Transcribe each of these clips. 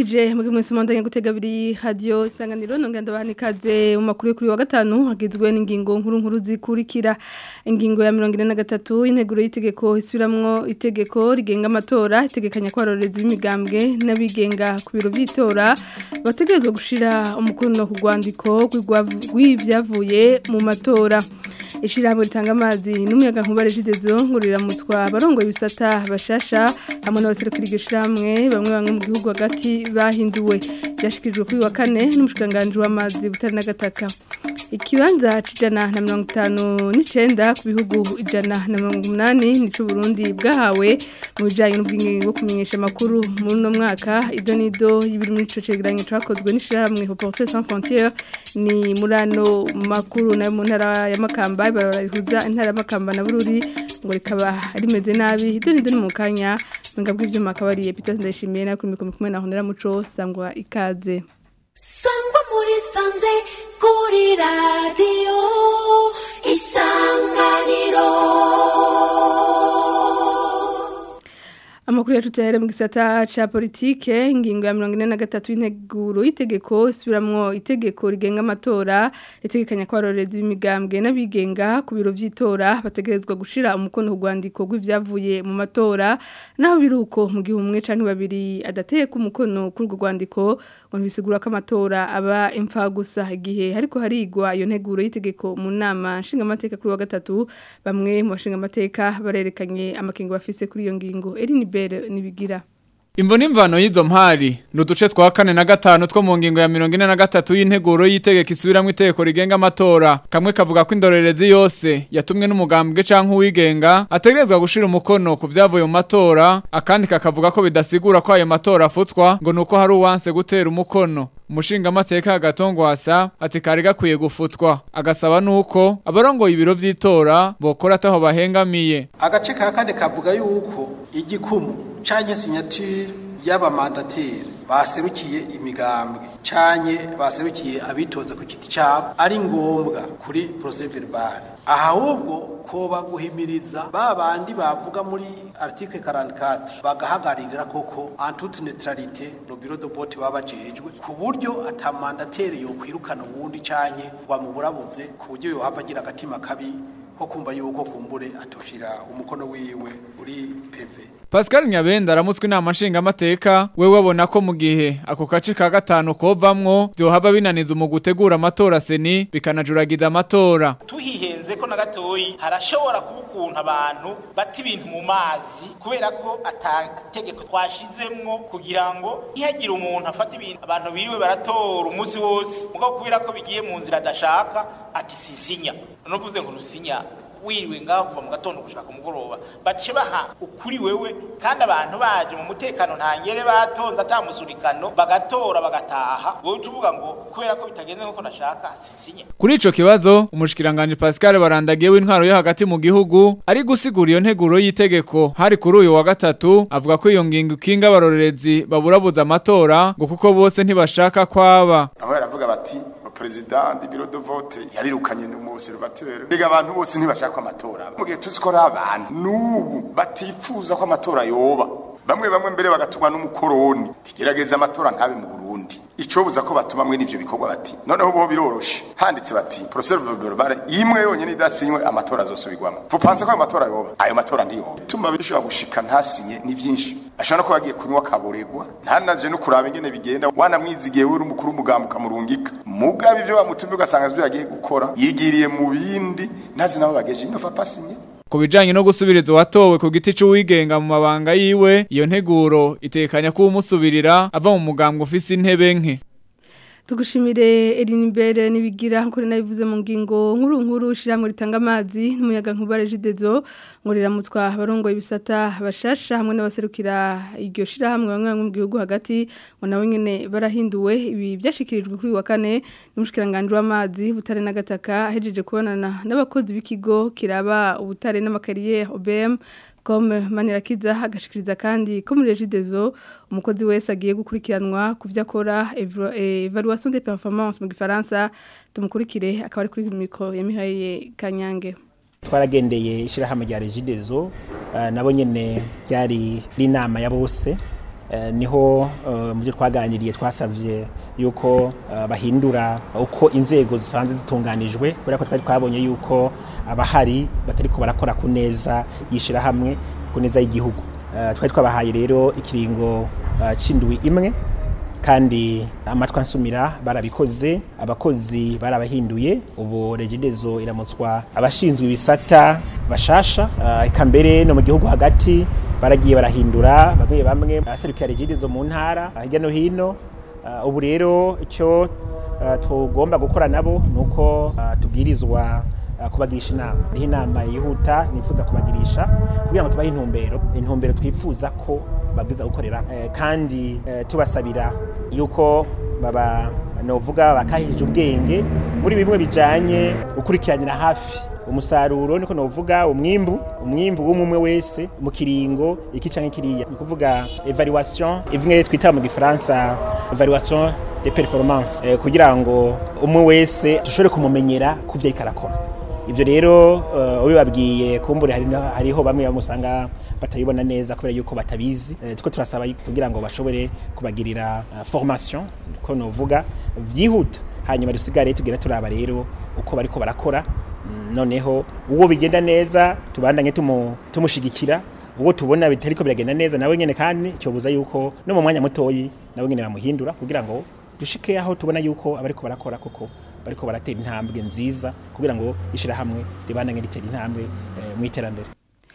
ndabaramukije mugi mwese mwandanye gutega abiri radio isanganiro nongera ndabahanikaze mu makuru yo kuri wa gatanu hagizwe n'ingingo nkuru nkuru zikurikira ingingo ya 43 integuro y'itegeko isubiramwo itegeko rigenga amatora itegekanya ko aroreza b'imigambwe n'abigenga ku biro by'itora bategerezwa gushira umukono ku rwandiko rw'ivyavuye mu matora ishirahamwe ritanga amazi n'umuyaga nkuba regidezo ngurira mutwa barongoye ibisata bashasha hamwe n'abaserukira iryo shirahamwe bamwe bamwe mu gihugu hagati bahinduwe byashikirijwe kuri wa kane n'umushikiranganji w'amazi butari n'agataka ikibanza c'ijana na mirongo itanu n'icenda ku bihugu ijana na mirongo umunani nico Burundi bwahawe mu bijanye n'ubwingingi bwo kumenyesha amakuru muri uno mwaka ido nido y'ibiri muri ico cegeranyo cakozwe n'ishirahamwe Reporters sans frontières ni muri ano makuru nayo mu ntara ya Makamba barahuza intara ya Makamba na Bururi ngo rikaba rimeze nabi ido nido ni mu kanya Menga bw'ivyuma akabariye Peter Ndayishimiye na kuri mikoro kumwe na Honera Muco sangwa ikaze sangwa muri sanze kuri radiyo isanganiro Amakuru yacu tuyahere mu gisata ca politike ingingo ya 43 y'integuro y'itegeko isubiramwo itegeko rigenga amatora itegekanya ko aroreza b'imigambwe n'abigenga ku biro vy'itora bategerezwa gushira umukono ku rwandiko rw'ivyavuye mu matora naho biruko mu gihe umwe canke babiri adateye ku mukono kuri urwo rwandiko ngo bisigura ko amatora aba impfa gusa igihe hariko harigwa iyo nteguro y'itegeko mu nama nshinga amateka kuri wa gatatu bamwe mu bashinga amateka barerekanye amakengo bafise kuri iyo ngingo Eline Bere nibigira Imvo n'imvano y'izo mpari nuduce twa kane na gatanu two mu ngingo ya 43 y'integuro y'itegeko isubiramwe itegeko rigenga amatora kamwe kavuga ko indorerezi yose yatumwe n'umugambwe canke uwigenga ategerezwa gushira umukono ku vyavuye mu matora akandi kakavuga ko bidasigura ko ayo matora afutwa ngo nuko hari uwanse gutera umukono umushinga amateka agatongwasa ati kari gakwiye gufutwa agasaba nuko abarongoye ibiro vy'itora bokora ataho bahengamiye agace ka kane kavuga yuko igikumu canke signature y'abamandateri baserukiye imigambwe canke baserukiye abitoza ku giti cabo ari ngombwa kuri procès verbal ahubwo koba guhimiriza ba bandi bavuga muri article 44 bagahagarira koko en toute neutralité no bureau de vote babajejwe ku buryo atamandateri yo kwirukana uwundi canke wamuburabuze ku buryo yohava agira agatima kabi ko kumva yuko kumbure atoshira umukono wiwe uri PV Pascal Nyabenda aramutswe inama nshinga amateka we wabona ko mu gihe ako kace ka gatanu kovamwo byohava binaniza mu gutegura amatora seni bikanajuragiza amatora tuhihenze ko na gatoyi harashobora kuba ukuntu abantu bata ibintu mu mazi kubera ko atategeko twashizemwo kugira ngo ntihagire umuntu afata ibintu abantu biriwe baratora umunsi wose mugabo kubera ko bigiye mu nzira adashaka ati sisinya nuvuze ngo nusinya wiriwe ngaho kuva mu gatondo gushaka ku mugoroba bace baha ukuri wewe kandi abantu baje mu mutekano ntangere batonze atamusurikano bagatora bagataha wowe uvuga ngo kubera ko bitagenze nkuko nashaka sinsinya kuri ico kibazo umushikiranganje Pascal barandagiye w'intwaro yo hagati mu gihugu ari gusigura iyo nteguro y'itegeko hari kuri uyu wa gatatu avuga ko iyo ngingo ikinga abarorerezi baburabuza amatora ngo kuko bose ntibashaka kwaba aho yaravuga bati perezida di biro de vote yarirukanye n'umuservateur biga abantu bose ntibashaka amatora mu gihe tuzi ko ari abantu n'ubu batifuza ko amatora yoba bamwe bamwe mbere bagatumwa n'umukoroni tigerageza amatora nkabe mu Burundi icobuza ko batuma mwe n'ivyo bikorwa bati noneho bo biroroshe handitse bati procès verbal imwe yonyene idasinywe amatora azosubirwamo vupanse ko ayo matora yoba ayo matora ntiyoba tuma bishobora gushika ntasinye ni vyinshi ashobora ko yagiye kunywa kaboregwa ntanaje no kuraba ingene bigenda wanamwizigiye we umukuru w'umugambo ukamurungika mugabe ivyo bamutumye ugasanga ivyo yagiye gukora yigiriye mu bindi ntazi nabo bageje ino fa pasinye Ku bijanye no gusubiriza uwatowe ku giti c'uwigenga mu mabanga yiwe iyo nteguro itekanya ko umusubirira ava mu mugambwe ufise intebe nke tugushimire Elinibere nibigira nkore nabivuze mu ngingo nkuru nkuru shiramwe ritanga amazi n'umuyaga nkuba regidezo ngo riramutwa abarongoye ibisata bashasha hamwe n'abaserukira iryo shirahamwe bamwe bamwe mu gihugu hagati ngo nawe nyene barahinduwe ibi byashikirijwe kuri wa kane n'umushikiranganje w'amazi butare n'agataka ahejeje kubonana n'abakozi b'ikigo kiraba ubutare n'amakariye OBM Comme Manirakiza agashikiriza kandi ko muri regidezo umukozi wese agiye gukurikiranwa kuvya akora evaluation des performances mu gifaransa tumukurikire akaba ari kuri mikro ya Mihaye Kanyange twaragendeye ishirahamwe rya regidezo uh, nabo nyene byari inama ya bose eh, niho eh, mu byo twaganiriye twasavye yuko eh, bahindura uko inzego zisanzwe zitunganijwe kubera ko twari twabonye yuko abahari batariko barakora ku neza yishirahamwe ku neza y'igihugu Eh, twari twabahaye rero ikiringo eh, c'indwi imwe kandi amatwi ansumira barabikoze abakozi barabahinduye ubu regidezo iramutswa abashinzwe ibisata bashasha ah, eka mbere no mu gihugu hagati baragiye barahindura bamwe bamwe aserukira regidezo mu ntara ah, hirya no hino Ah, ubu rero icyo ah, tugomba gukora nabo ni uko ah, tubwirizwa ah, kubagirisha inama niho inama yihuta nifuza kubagirisha kugira ngo tubahe intumbero intumbero twifuza ko babwiza gukorera eh, kandi eh, tubasabira yuko baba novuga bakahirije ubwenge muri bimwe bijanye gukurikiranira hafi umusaruro niko novuga umwimbu umwimbu w'umwe wese mu kiringo iki canke kiriya ni kuvuga evaluation ivimwe twita mu gifaransa evaluation de performance eh, kugira ngo umwe wese dushobore kumumenyera kuvyo ariko arakora ivyo rero uh, ubibabwiye kumbure hari na- hariho bamwe bamusanga batabibona neza kubera yuko batabizi eh, tuko turasaba yuko kugira ngo bashobore kubagirira uh, formation ko novuga byihuta hanyuma dusigare tugira turaba rero uko bariko barakora Mm, noneho uwo bigenda neza tubandanye tumu- tumushigikira uwo tubona bitariko biragenda neza nawe nyene kandi cyobuza yuko no mu mwanya mutoyi nawe nyene bamuhindura kugira ngo dushike aho tubona yuko abariko barakora koko bariko baratera intambwe nziza kugira ngo ishirahamwe ribandanye ritera intambwe eh, mu iterambere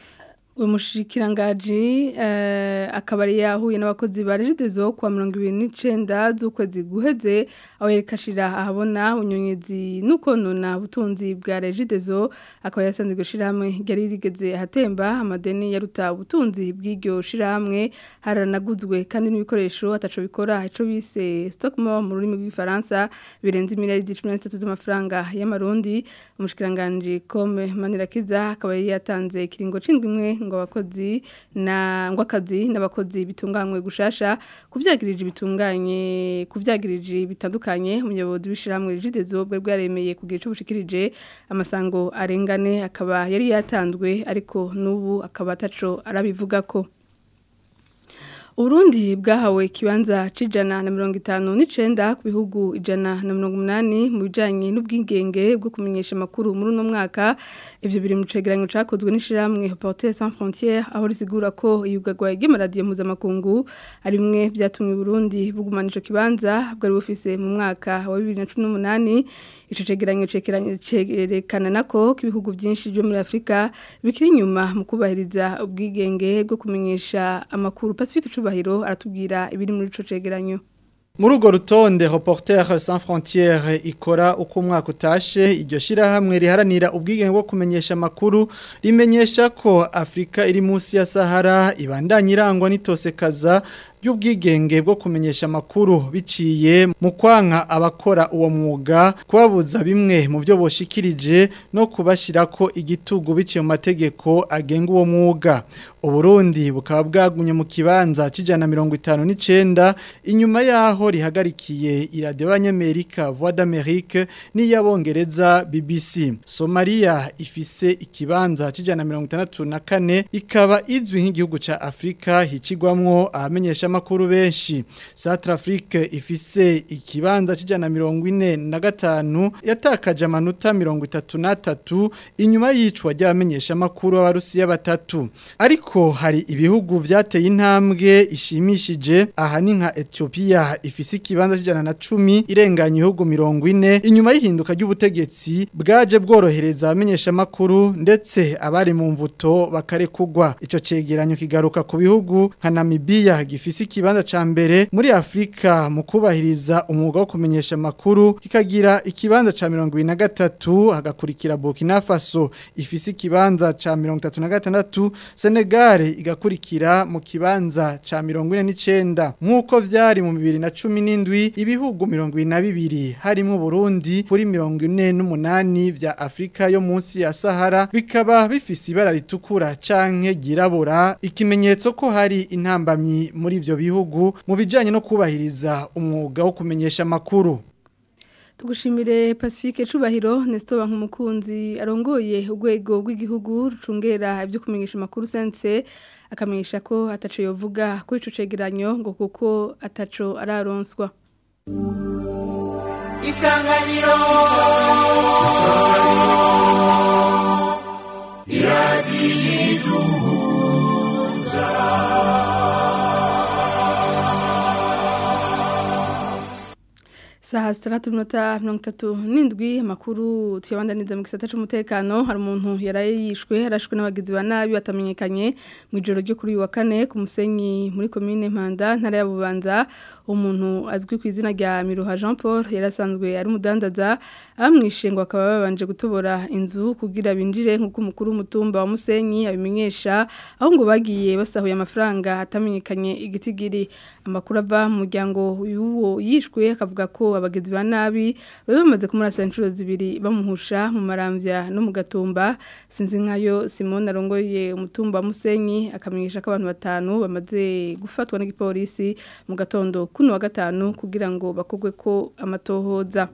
uyu mushikirangaji eh, akaba yari yahuye n'abakozi ba regidezo kuwa mirongo ibiri n'icenda z'ukwezi guheze aho yereka ashira ahabona ubunyonyezi n'ukonona ubutunzi bwa regidezo akaba yasanze iryo shirahamwe ryari rigeze ahatemba amadeni yaruta ubutunzi bw'iryo shirahamwe haranaguzwe kandi n'ibikoresho ataco bikora ico bise stockmo mu rurimi rw'igifaransa birenze imiliyaridi cumi na zitatu z'amafaranga y'amarundi umushikiranganji kome manirakiza akaba yari yatanze ikiringo c'indwi imwe ngo abakozi na ngo akazi n'abakozi bitunganywe gushasha kuvyagirije bitunganye kuvyagirije bitandukanye umuyobozi w'ishiramwe rigidezo bwe bwaremeye kugira ico bushikirije amasango arengane akaba yari yatanzwe ariko n'ubu akaba ataco arabivugako Urundi bwahawe ikibanza c'ijana na mirongo itanu n'icenda ku bihugu ijana na mirongo umunani mu bijanye n'ubwigenge bwo kumenyesha amakuru muri uno mwaka ivyo biri mu cegeranyo cakozwe n'ishirahamwe Reporters sans frontières aho risigura ko iyugarwa ry'amaradiyo mpuzamakungu ari bimwe vyatumye Burundi bugumana ico kibanza bwari bufise mu mwaka wa 2018 ico cegeranyo cekeranye- cerekana nako ko ibihugu vyinshi byo muri Afrika bikiri inyuma mu kubahiriza ubwigenge bwo kumenyesha amakuru Pacifique Cubahiro aratubwira ibiri muri ico cegeranyo Muri urwo rutonde Reporters sans frontières ikora uko umwaka utashe iryo shirahamwe riharanira ubwigenge bwo kumenyesha amakuru rimenyesha ko Afrika iri munsi ya Sahara ibandanya irangwa n'itosekaza ry'ubwigenge bwo kumenyesha amakuru biciye mu kwanka abakora uwo mwuga kubabuza bimwe mu byo boshikirije no kubashirako igitugu biciye mu mategeko agenga uwo mwuga Uburundi bukaba bwagumye mu kibanza c'ijana mirongo itanu n'icenda inyuma yaho rihagarikiye iradiyo y'abanyamerika voix d'Amerique n'iy'abongereza BBC Somalia ifise ikibanza c'ijana mirongo itandatu na kane ikaba izwi nk'igihugu ca Afrika hicigwamwo abamenyesha amakuru benshi Centrafrique ifise ikibanza c'ijana mirongo ine na gatanu yatakaje amanota mirongo itatu n'atatu inyuma y'icwa ry'abamenyesha amakuru b'abarusiya batatu ariko hari ibihugu vyateye intambwe ishimishije aha ni nka Ethiopia ifise ikibanza c'ijana na cumi irenganya ibihugu mirongo ine inyuma y'ihinduka ry'ubutegetsi bwaje bworohereza abamenyesha amakuru ndetse abari mu mvuto bakarekugwa ico cegeranyo kigaruka ku bihugu nka Namibia gifise ikibanza ca mbere muri Afrika mu kubahiriza umwuga wo kumenyesha amakuru kikagira ikibanza ca 23 hagakurikira Burkina Faso ifise ikibanza ca 36 Senegal igakurikira mu kibanza ca 49 nkuko vyari mu 2017 ibihugu 22 harimo Burundi kuri 48 vya Afrika yo munsi ya Sahara bikaba bifise ibara ritukura canke girabura ikimenyetso ko hari intambamyi muri ivyo bihugu mu bijanye no kubahiriza umwuga wo kumenyesha amakuru tugushimire Pacifique Cubahiro Nestor Bankumukunzi arongoye urwego rw'igihugu rucungera ibyo kumenyesha makuru sense akamenyesha ko ataco yovuga kuri ico cegeranyo ngo kuko ataco araronswa Isanganiro Saha sitandatu minota mirongo itatu n'indwi amakuru tuyabandaniza mu gisata c'umutekano hari umuntu yaraye yishwe arashwe n'abagizi ba nabi batamenyekanye mu ijoro ryo kuri uyu wa kane ku musenyi muri komine Mpanda ntara ya Bubanza umuntu azwi ku izina rya Miruha Jean Paul yarasanzwe ari umudandaza abamwishe ngo akaba babanje gutobora inzu kugira binjire nk'uko umukuru w'umutumba wa Musenyi abimenyesha aho ngo bagiye basahuye amafaranga atamenyekanye igitigiri amakuru ava mu muryango y'uwo yishwe akavuga ko abagizi ba nabi bari bamaze kumurasa inshuro zibiri bamuhusha mu marambya no mu gatumba sinzi nkayo Simone arongoye umutumba wa Musenyi akamenyesha ko abantu batanu bamaze gufatwa n'igipolisi mu gatondo kuno wa gatanu kugira ngo bakogwe ko amatohoza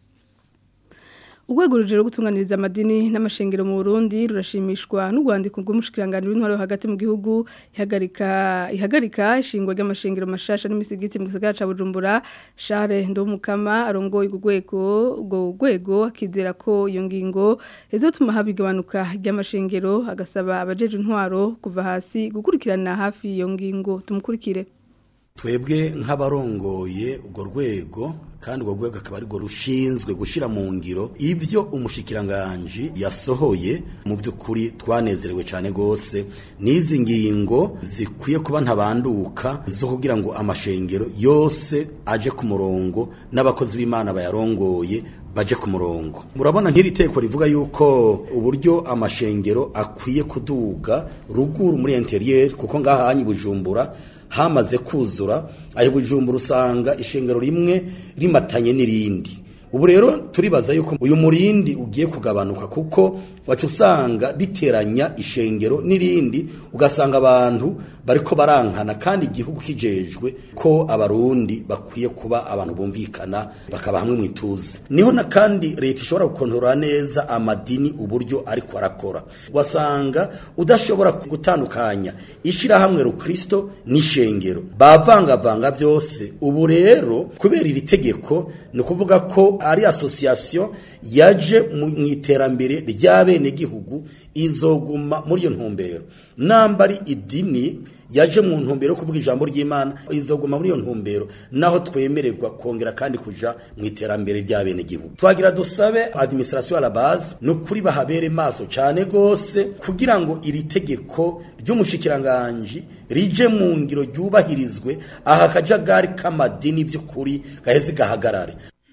Urwego rujero gutunganiriza amadini n'amashengero mu Burundi rurashimishwa n'ugwandiko rw'umushikiranganje w'intwaro hagati mu gihugu ihagarika ihagarika ishingwa ry'amashengero mashasha n'imisigiti mu gisagara ca Bujumbura Charles Ndomukama arongoye urwego urwo rwego akizera ko iyo ngingo izotuma habigabanuka ry'amashengero agasaba abajeje intwaro kuva hasi gukurikirana hafi iyo ngingo tumukurikire twebwe nk'abarongoye urwo rwego kandi urwo rwego akaba arirwo rushinzwe gushyira mu ngiro ibyo umushikiranganji yasohoye mu by'ukuri twanezerewe cyane rwose n'izi ngingo zikwiye kuba ntabanduka zo kugira ngo amashengero yose aje ku murongo n'abakozi b'imana bayarongoye baje ku murongo murabona nk'iri teko rivuga yuko uburyo amashengero akwiye kuduga ruguru muri interieur kuko ngaha hanyi bujumbura hamaze kuzura ayo bujumbura usanga ishengero rimwe rimatanye n'irindi ubu rero turibaza yuko uyu murindi ugiye kugabanuka kuko wacu usanga biteranya ishengero n'irindi ugasanga abantu bariko barankana kandi igihugu kijejwe ko abarundi bakwiye kuba abantu bumvikana bakaba hamwe mu ituze niho na kandi leta ishobora gukontorora neza amadini uburyo ariko arakora wasanga udashobora gutandukanya ishirahamwe rukristo n'ishengero bavangavanga byose ubu rero kubera iri tegeko ni ukuvuga ko ari association yaje mu iterambere ry'abenegihugu izoguma muri iyo ntumbero namba ari idini yaje mu ntumbero yo kuvuga ijambo ry'Imana izoguma muri iyo ntumbero naho twemererwa kongera kandi kuja mu iterambere ry'abenegihugu twagira dusabe administration à la base no kuri bahabere maso cyane gose kugira ngo iri tegeko ry'umushikiranganje rije mu ngiro ryubahirizwe aha kajagari k'amadini by'ukuri gaheze gahagarare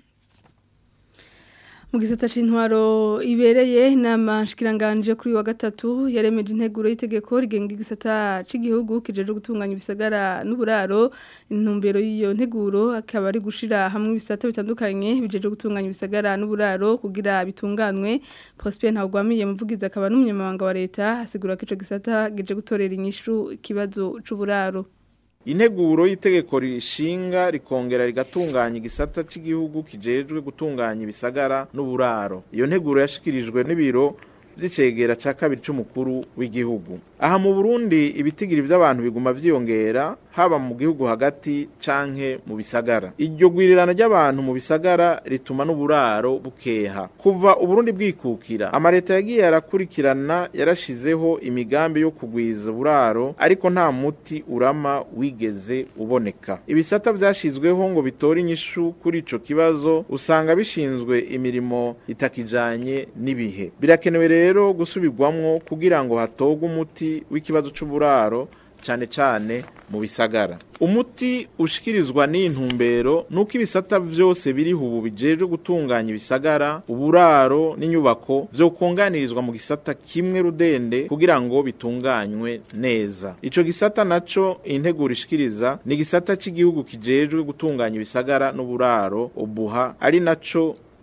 mu gisata c'intwaro ibereye inama nshikiranganje kuri wa gatatu yaremeje integuro y'itegeko rigenga igisata c'igihugu kijeje gutunganya ibisagara n'uburaro intumbero y'iyo nteguro akaba ari gushira hamwe ibisata bitandukanye bijeje gutunganya ibisagara n'uburaro kugira bitunganwe Prosper Ntagwamiye muvugiza akaba n'umunyamabanga wa leta asigura ko ico gisata gije gutorera inyishu ikibazo c'uburaro integuro y'itegeko rishinga rikongera rigatunganya igisata cy'igihugu kijejwe gutunganya ibisagara n'uburaro iyo nteguro yashikirijwe n'ibiro by'icegera cya kabiri cy'umukuru w'igihugu aha mu burundi ibitigiri by'abantu biguma vyiyongera haba mu gihugu hagati canke mu bisagara iryo gwirirana ry'abantu mu bisagara rituma n'uburaro bukeha kuva uburundi bwikukira amareta yagiye arakurikirana yarashizeho imigambi yo kugwiza uburaro ariko nta muti urama wigeze uboneka ibisata vyashizweho ngo bitore inyishu kuri ico kibazo usanga bishinzwe imirimo itakijanye n'ibihe birakenewe rero gusubirwamwo kugira ngo hatogwe umuti w'ikibazo c'uburaro cyane cyane mu bisagara umuti ushikirizwa n'intumbero nuko ibisata byose biri ubu bijejwe gutunganya ibisagara uburaro n'inyubako byo kunganirizwa mu gisata kimwe rudende kugira ngo bitunganywe neza ico gisata naco integuro ishikiriza ni gisata cy'igihugu kijejwe gutunganya ibisagara n'uburaro ubuha ari naco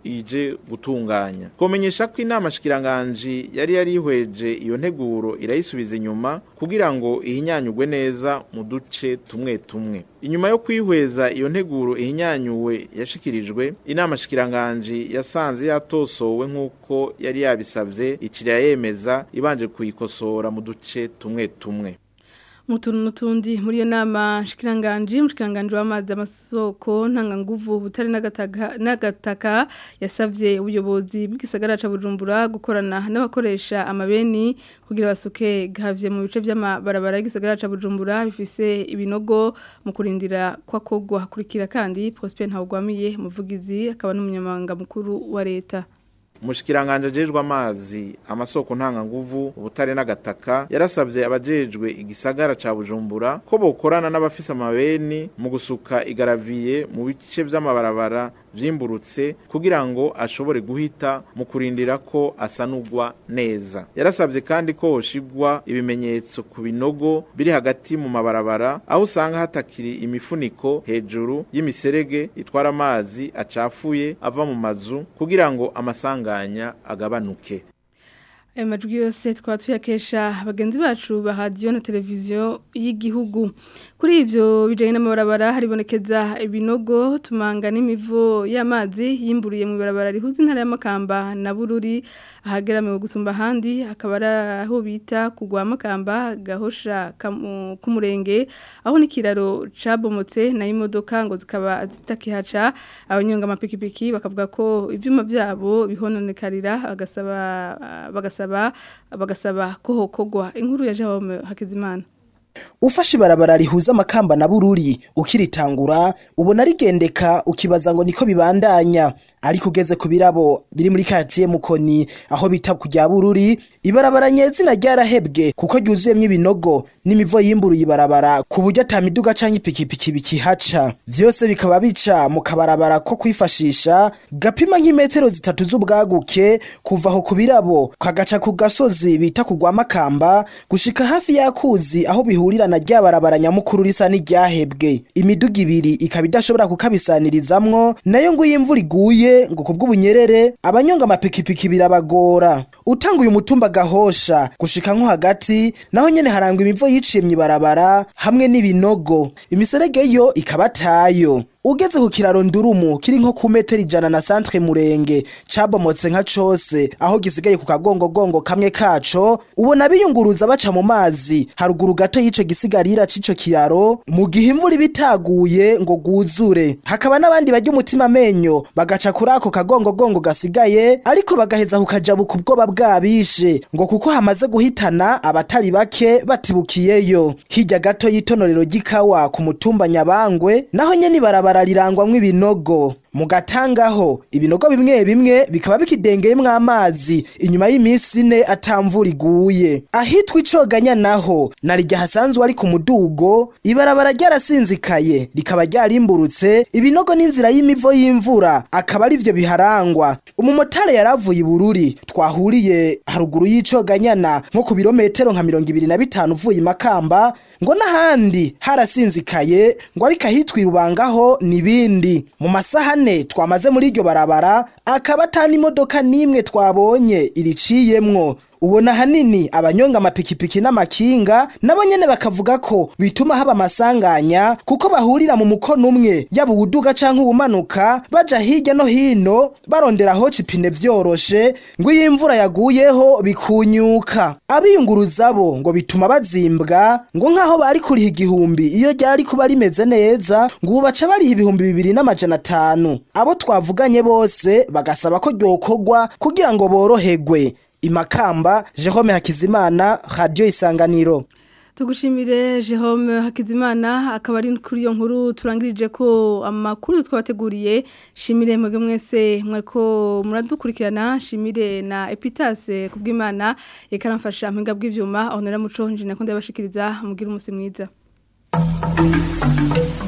ije gutunganya komenyesha ko inama shikiranganji yari yarihweje iyo nteguro irayisubiza inyuma kugira ngo ihinyanyugwe neza mu duce tumwe tumwe inyuma yo kwihweza iyo nteguro ihinyanyuwe yashikirijwe inama shikiranganji yasanze yatosowe nk'uko yari yabisabye icira yemeza ibanje kuyikosora mu duce tumwe tumwe mutuntu n'utundi muri iyo nama shikiranganji mushikiranganje w'amazi amasoko ntanganguvu butari n'agataka n'agataka yasavye ubuyobozi bw'igisagara ca Bujumbura gukorana n'abakoresha amabeni kugira basuke gavye mu bice by'amabarabara y'igisagara ca Bujumbura bifise ibinogo mu kurindira kwa kogwa hakurikira kandi Prosper Ntawugwamiye muvugizi akaba n'umunyamabanga mukuru wa leta umushikiranganje ajejwe amazi amasoko ntanganguvu ubutare n'agataka yarasabye abajejwe igisagara ca Bujumbura ko bokorana n'abafise amabeni mu gusuka igaraviye mu bice vy'amabarabara vyimburutse kugira ngo ashobore guhita mu kurindira ko asanurwa neza yarasabye kandi ko hoshigwa ibimenyetso ku binogo biri hagati mu mabarabara aho usanga hatakiri imifuniko hejuru y'imiserege itwara amazi acafuye ava mu mazu kugira ngo amasanganya agabanuke Aya majwi yose twaba tuyakesha bagenzi bacu ba radiyo na televiziyo y'igihugu kuri ibyo bijyanye n'amabarabara haribonekeza ibinogo tumanga n'imivo y'amazi yimburiye mu ibarabara rihuza intara y'amakamba na bururi ahageramiwe gusumba ahandi akaba ari aho bita kugwa amakamba gahosha k'umurenge aho n'ikiraro cabomotse nayo imodoka ngo zikaba zitakihaca abanyonga amapikipiki bakavuga ko ibyuma byabo bihononekarira bagasaba bagasaba bagasaba ko hokogwa inkuru ya Jawome Hakizimana ufashe ibarabara rihuza amakamba na bururi ukiritangura ubona rigendeka ukibaza ngo niko bibandanya ariko ugeze ku birabo biri muri katiye mukoni aho bita kujya bururi ibarabara nyezina ryarahebwe kuko ryuzuyemwo ibinogo n'imivo yimburuye ibarabara ku buryo ata miduga canke ipikipiki bikihaca vyose bikaba bica mu kabarabara ko kwifashisha gapima nk'imetero zitatu z'ubwaguke kuva aho ku birabo kagaca ku gasozi bita kugwa amakamba gushika hafi y'akuzi aho bihurira na rya barabara nyamukuru risa n'iryahebwe imiduga ibiri ikaba idashobora kukabisanirizamwo nayo ngo iyo imvura iguye ngo kubw'ubunyerere abanyonga amapikipiki birabagora utanga uyu mutumba gahosha gushika nko hagati naho nyene harangwa imivo yiciye mw'ibarabara hamwe n'ibinogo imiserege yo ikaba atayo ugeze ku kiraro ndurumu kiri nko ku metero ijana na santre murenge cabomotse nka cose aho gisigaye ku kagongogongo kamwe kaco ubona biyunguruza baca mu mazi haruguru gato y'ico gisigarira c'ico kiraro mu gihe imvura ibitaguye ngo gwuzure hakaba n'abandi barya umutima amenyo bagaca kuri ako kagongogongo gasigaye ariko bagaheza kukajabuka ubwoba bwabishe ngo kuko hamaze guhitana abatari bake batibukiyeyo hirya gato y'itonorero ry'ikawa ku mutumba nyabangwe naho nyene ibarabara rirangwamwo ibinogo mu gatangaho ibinogo bimwe bimwe bikaba bikidengeyemwo amazi inyuma y'iminsi ine atamvura iguye ahitwa icoganya naho narirya hasanzwe ari ku mudugo ibarabara ryarasinzikaye rikaba ryarimburutse ibinogo n'inzira y'imivo y'imvura akaba ari vyo biharangwa umumotari yaravuye ibururi twahuriye haruguru y'icoganyana nko ku birometero nka mirongo ibiri na bitanu uvuye imakamba ngo n'ahandi harasinzikaye ngo ariko ahitwa irubangaho n'ibindi mu masaha ane twamaze muri iryo barabara akaba atani imodoka n'imwe twabonye iriciyemwo ubona hanini abanyonga amapikipiki n'amakinga nabo nyene bakavuga ko bituma haba amasanganya kuko bahurira mu mukono umwe yaba uwuduga canke uwumanuka baja hirya no hino barondera hoca ipine vyoroshe ngo iyo imvura yaguyeho bikunyuka abiyunguruza bo ngo bituma bazimbwa ngo nk'aho bari kuriha igihumbi iyo ryari kuba rimeze neza ngo ubu baca bariha ibihumbi bibiri n'amajana atanu abo twavuganye bose bagasaba ko ryokorwa kugira ngo boroherwe imakamba Jerome Hakizimana Radio Isanganiro tugushimire Jerome Hakizimana akaba ari kuri iyo nkuru turangirije ko amakuru twabateguriye shimire mwebwe mwese mwako muradukurikirana shimire na Epitase kubw'Imana ikaramfasha mpinga bw'ivyuma aho nera muco nje nakunda yabashikiriza mugira umusi mwiza